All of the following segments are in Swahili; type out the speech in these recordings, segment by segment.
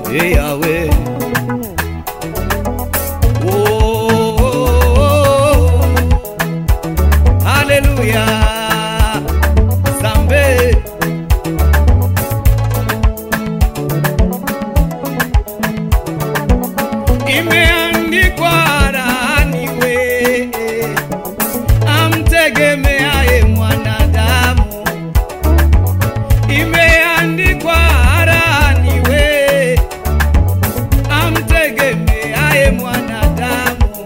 Hey, Yahweh. Oh, oh, oh. Haleluya. Zambe. Imeandikwa rani we amtegemeaye mwanadamu imeandikwa harani we amtegemeaye mwanadamu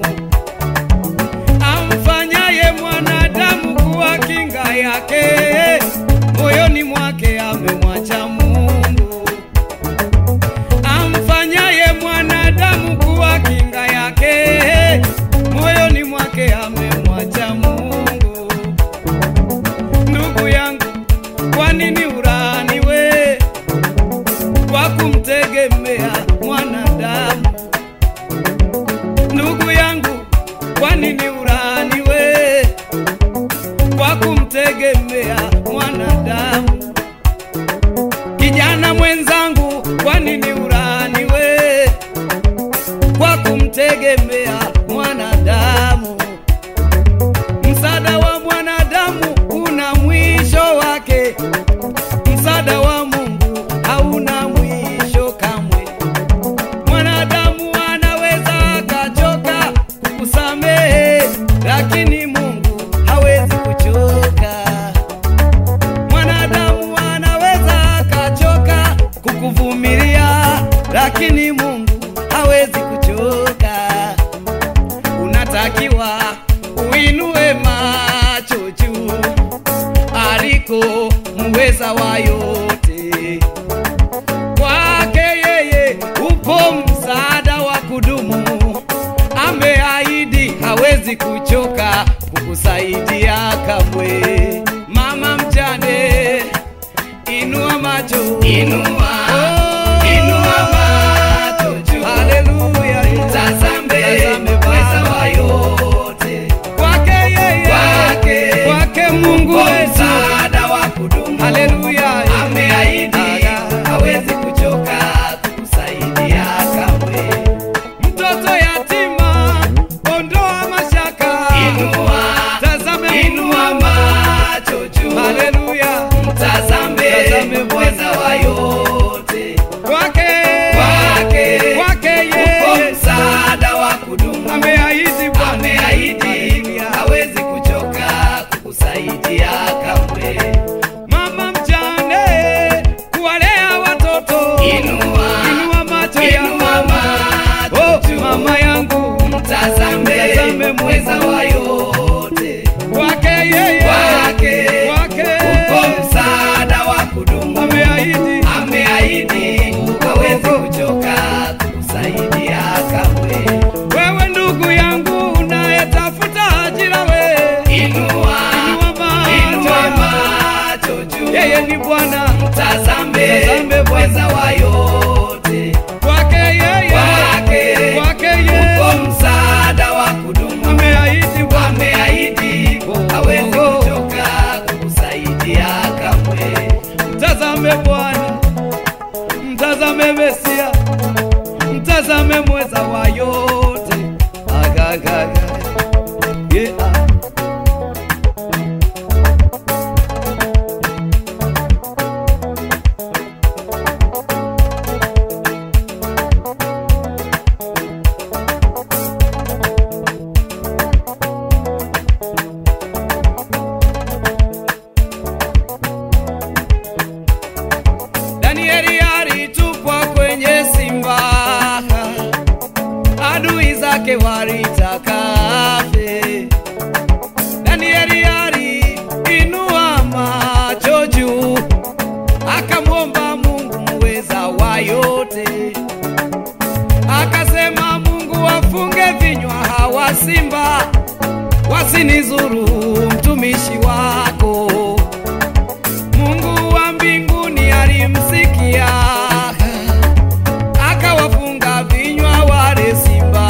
amfanyaye mwanadamu kuwa kinga yake moyoni mwake amemwacha Mungu amfanyaye mwanadamu kuwa kinga yake moyoni mwake amemwacha Mungu ndugu yangu kwa nini urani we kwa kumtegemea mwanadamu? Ndugu yangu, kwa nini urani we kwa kumtegemea mwanadamu? Kijana mwenzangu, kwa nini urani we kwa kumtegemea mwanadamu? Msaada wa mwanadamu una mwisho wake, msaada wa Mungu hauna mwisho kamwe. Mwanadamu anaweza akachoka kukusamehe, lakini Mungu hawezi kuchoka. Mwanadamu anaweza akachoka kukuvumilia, lakini Mungu hawezi kuchoka unatakiwa uinue macho juu aliko muweza wa yote. Kwake yeye upo msaada wa kudumu, ameahidi hawezi kuchoka kukusaidia kamwe. Mama mjane, inua macho, inua, inua macho juu, haleluya, Mtazame mweza wa yote, kwake yeye, Kwake, kwake Mungu kwa wetu, msaada wa kudumu haleluya, ameahidi hawezi kuchoka kukusaidia kamwe. mtoto yatima, ondoa mashaka, Inua, tazame inua macho juu, haleluya, mtazame Mtazame mweza wa yote, kwake, Kwake, kwake upo yeye, msaada wa kudumu ameahidi Bwana, ameahidi Haleluya. hawezi kuchoka kukusaidia kamwe. mama mjane, kuwalea watoto, Inua, inua macho inua yako, macho oh, juu. mama yangu, Mtazame Mtazame mweza wa yote, kwake yeye, Kwake, kwake upo msaada wa kudumu ameahidi ameahidi hawezi kuchoka kukusaidia kamwe. wewe ndugu yangu unayetafuta ajira we Inua, Inua inua macho macho juu, yeye ni Bwana mtazame Mtazame mweza wa yote, kwake yeye Kwake, kwake upo yeye msaada wa kudumu ameahidi Bwana ameahidi hawezi kuchoka kukusaidia kamwe. mtazame Bwana mtazame Mesia mtazame mweza wa yote agagaga yeah. Danieli alitupwa kwenye simba, adui zake walitaka afe. Danieli aliinua macho juu, akamwomba Mungu muweza wa yote, akasema, Mungu wafunge vinywa hawa simba, wasinizuru mtumishi wako. Mungu wa mbinguni alimsikia, akawafunga vinywa wale simba.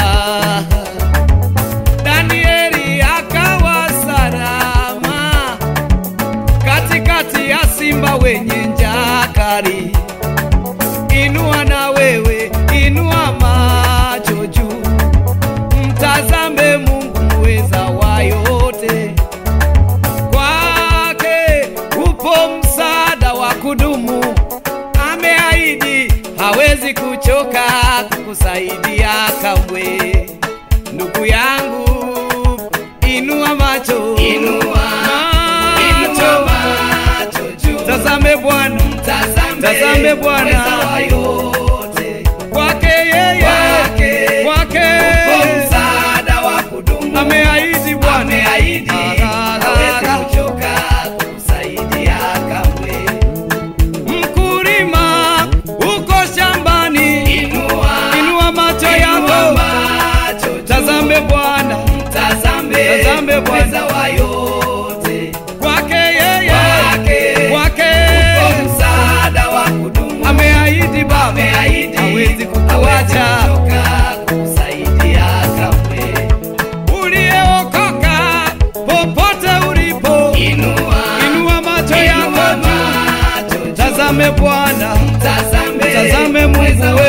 Danieli akawa salama katikati ya simba wenye njaa kali. Inua na wewe hawezi kuchoka kukusaidia kamwe. Ndugu yangu, inua macho, Inua, inua macho juu. tazame Bwana, Tazame, Tazame Bwana. mweza wa yote. kwake yeye, Kwake, kwake Kwa msaada wa kudumu. ameahidi Bwana, Ameahidi, Ah, hawezi ah, kuchoka kukusaidia kamwe. mkulima uko shambani, Inua, inua macho inua yako, macho juu. tazame Bwana, Tazame, Tazame Bwana. mweza wa yote. kwake yeye, Kwake, kwake Kwa msaada wa kudumu. ameahidi Baba, Ameahidi, hawezi hawezi kukuacha. kuchoka kukusaidia kamwe. Uliyeokoka popote ulipo, Inua, inua macho inua yako juu, macho juu. tazame Bwana, Tazame, Tazame Mungu mweza wa